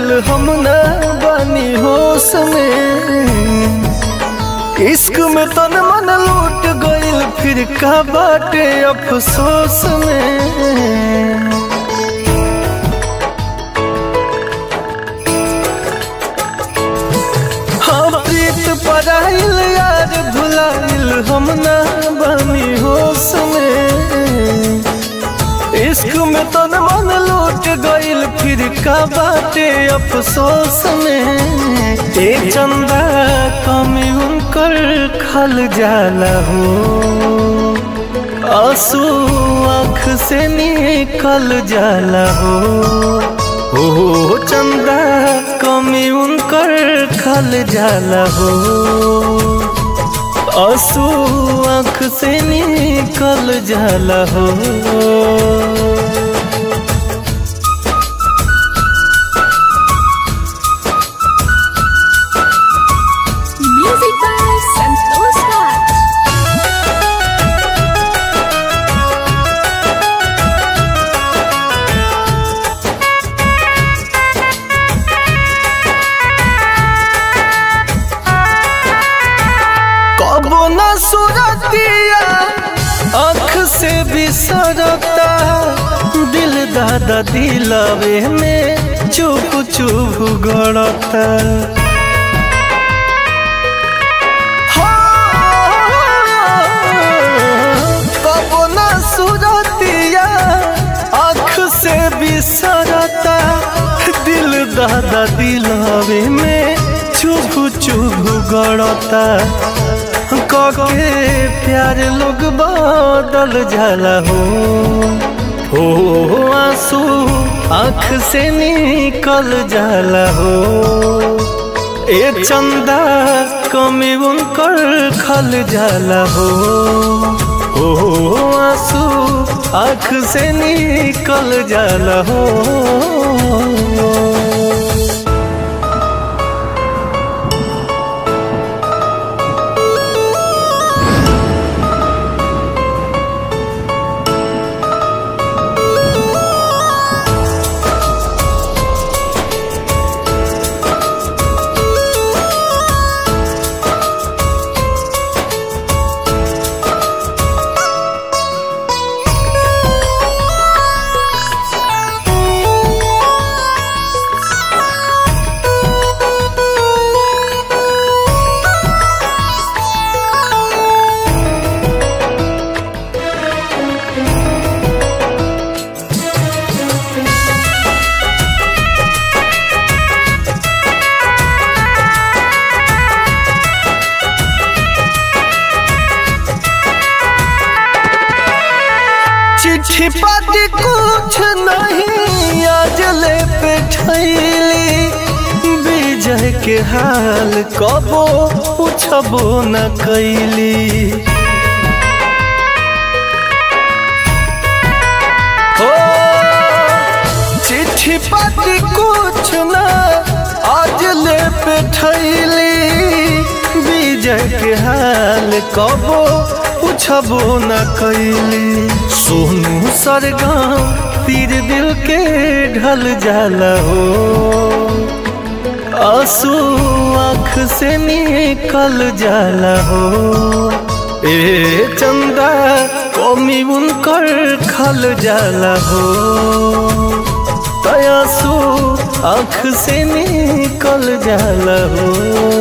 भुलाइल हम न बानी होश में इश्क में तन मन लूट गइल फिर का बाटे अफसोस में हाँ प्रीत पराइल यार भुलाइल हम न बानी होश में इश्क में तन मन लूट गइल फिर का बाटे अफसोस में ए चंदा कमी उनकर खल जाला हो आंसू आँख से निकल जाला हो ओ चंदा कमी उनकर खल जाला हो आंसू आँख से निकल जाला हो Music by Santosh Raj. कबो न सुरतिया आँख से बिसरता दिल दादा दिलवे में चुप चुप गड़ता कबो न सुरतिया आँख से बिसरता दिल दादा दिलवे में चुप चुप गड़ता कके प्यार लोग बदल जाला हो हो आंसू आँख से निकल जाला हो ए चंदा कमी उनकर खल जाला हो हो आंसू आँख से निकल जाला हो चिट्ठी पाती कुछ नहीं आज ले पे ठैली विजय के हाल कबो पूछबो न कैली हो चिट्ठी पाती कुछ न आज ले पे ठैली विजय के हाल कबो पूछबो न कैली सोनू सरगम तीर दिल के ढल जाला हो आंसू आँख से निकल जाला हो ए चंदा कमी उनकर खल जाला हो तयासू आँख से निकल जाला हो